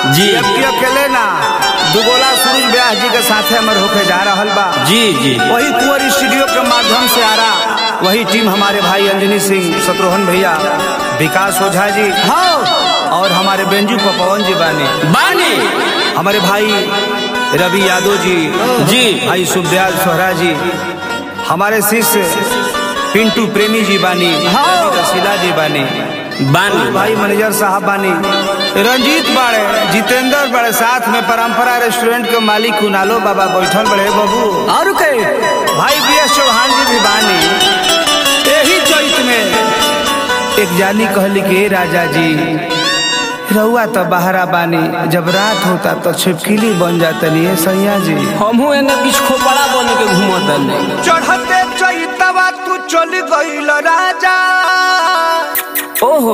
जी। जबकि अकेले ना दुगोला सूरज व्यास जी के साथे हमर होके जा रहल बा जी जी वही कुंवर स्टूडियो के माध्यम से आ रहा वही टीम हमारे भाई अंजनी सिंह शत्रुघ्न भैया विकास ओझा जी हाँ और हमारे बेंजू पवन जी बानी बानी हमारे भाई रवि यादव जी जी। भाई सुखदयाल सोहरा जी हमारे शिष्य पिंटू प्रेमी जी बानी रसीला जी बानी बानी भाई मैनेजर साहब बानी रंजीत बाड़े जितेंद्र बड़े साथ में परंपरा रेस्टोरेंट के मालिक कुनालो बाबा बैठल बड़े बाबू और के भाई बी एस चौहान जी भी बानी यही चैत में एक जानी कहली कि "ए राजा जी रहुआ तो बहरा बानी जब रात होता तो छिपकिली बन जातनी है सैया जी हमहू एने बीच खोपड़ा बन के घूमत नहीं चढ़ते चैतवा तू चल गईल राजा ओहो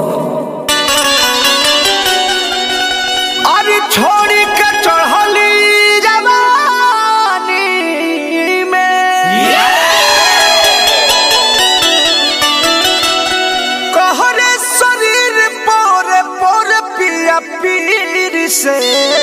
अरे छोड़ी के चढ़ली जवानी में कहरे शरीर पोर पोर पिया पीर से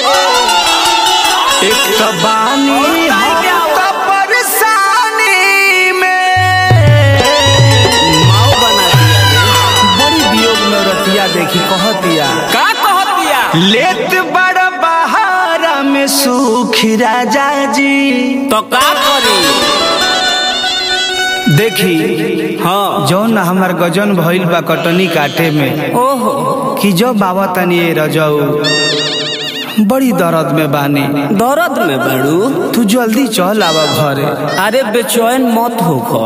एक तबानी हम त परेशानी में माओ बना दिया रे। बड़ी वियोग में रतिया देखी कहतिया का कहत दिया लेत बड़ बहारा में सुखी राजा जी तो का करी देखी हाँ जौन हमार गजन भइल बा कटनी काटे में ओहो कि जो बाबा तनी ए रजऊ बड़ी दर्द में बानी दर्द में बड़ू तू जल्दी चल आवा घरे अरे बेचैन मत होखो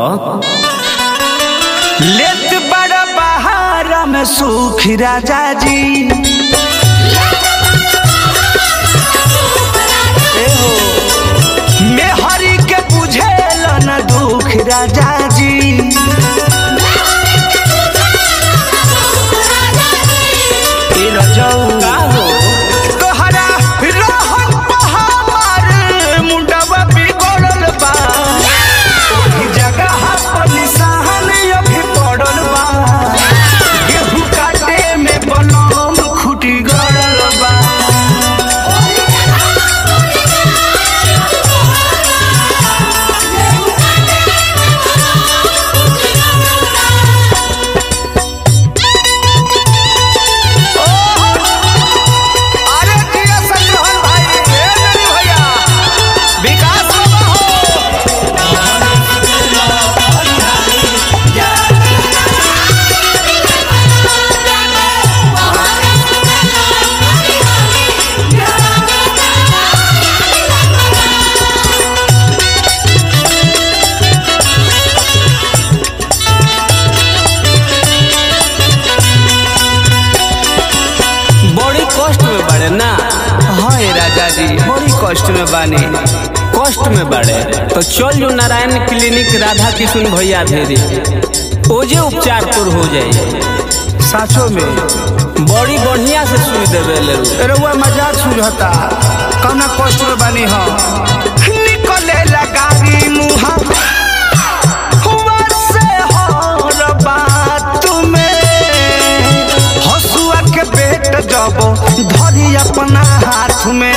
लेत बड़ बहारा में सुखी राजा जी मैं हरि के बुझेल न दुख राजा जी ए रजऊ का हो तोहरा रहन पहाड़ मुंडवा बिगड़ल बा ओही जगह पर निशान अभी पड़ल बा गेहूं काटे में बनम खुटी गड़ल बा अरे जिया संग्रहण भाई ए मेरी भैया विकास बाबा हो बड़ी कष्ट में बड़े ना हाँ ए राजा जी बड़ी कष्ट में बानी कष्ट में बड़े तो चल जो नारायण क्लिनिक राधा किशुन भैया भेरी ओजे उपचार तोर हो जाए साचो में बड़ी बढ़िया से सुई देवे ले रउआ मजाक सुझता कौना कष्ट में बानी हम निकले लगारी मुहा हुआ से हर बात में हसुआ के पेट जब धरी अपना हाथ में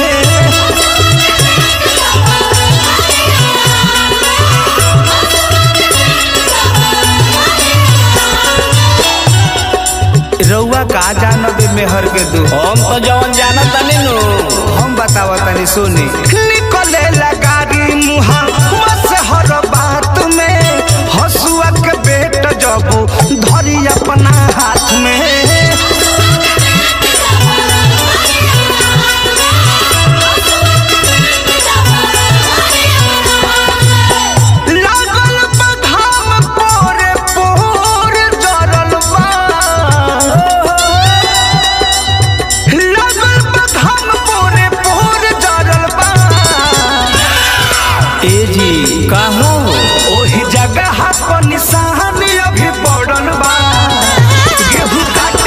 रउआ का जानबे मेहर के दुख हम तो जवन जानत तनी नु हम बतावा तनी सुनी निकले लगारी मुहा बस हर बात में हसुआ के बेट जब धरी अपना हाथ में लागल बधाम पोरे पोर जरल बा लगल बधाम पोरे पोर जरल बा ए जी का हो ओही जगह पर निशान अभी पड़ल बा गेहूं काट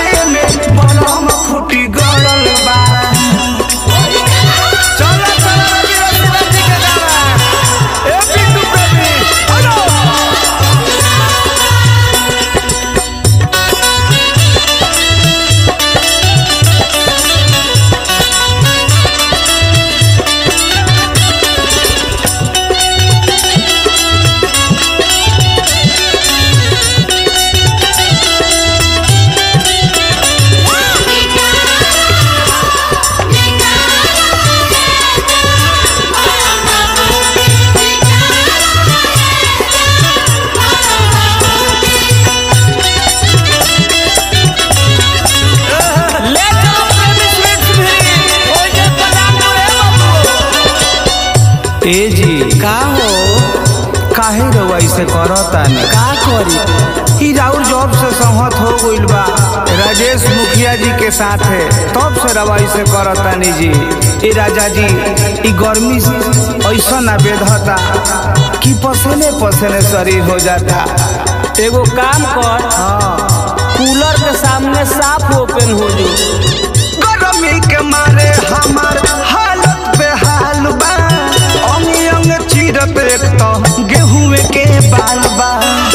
ए जी का हो काहे रउआ ऐसे करतानी का करी ई राउर जॉब से सहमत हो गइल बा राजेश मुखिया जी के साथ है तब से रवा ऐसे करतानी जी ए राजा जी ई गर्मी ऐसा ना बेधता कि पसीने पसीने शरीर हो जाता एगो काम कर हाँ कूलर के सामने साफ ओपन हो जो गर्मी के मारे हमार हालत बेहाल बा अंग अंग चीरत एक तो गेहूं के बाल बा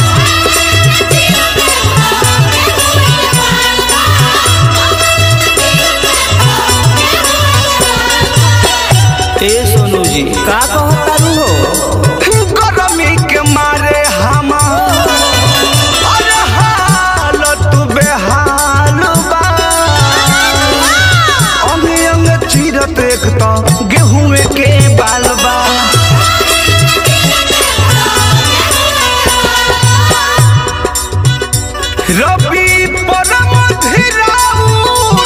ए सोनू जी का कहता रू हो गर्मी के मारे हमार अरे हालत बेहाल बा अंग अंग चीरत एक तो गेहूं के बाल बा रबी परम धीराउर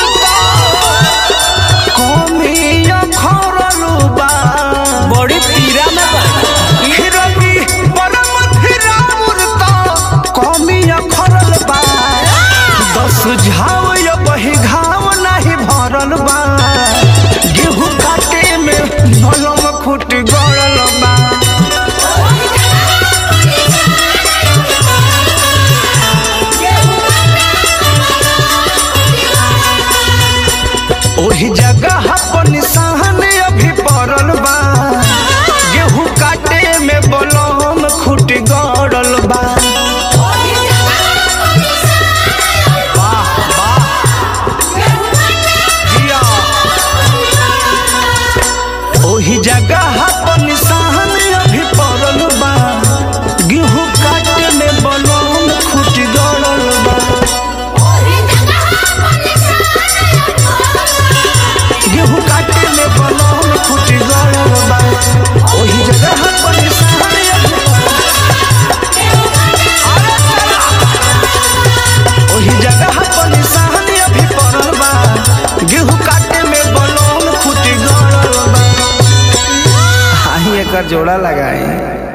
कमिया खरलू बा बड़ी पीरा में बा रबी परम धीराउर कमिया खरल बा दस झाव या बही घाव नाही भरल बा गेहूं काटे में नलम खुट गड़ल बा ओही जगह पर निशान अभी पड़ल बा गेहूं काटे में बलम खुट गड़ल बा वाह वाह जिया ओही जगह पर निशान अभी पड़ल बा गेहूं काटे में बलम खुट गड़ल बा गेहूं काटे में बलम खुट गड़ल बा ओही जगह पर निशान अभी ओही जगह पर निशान अभी पड़ल बा गेहूं काटे में बलम खुट गड़ल बा हाही एकर जोड़ा लगाए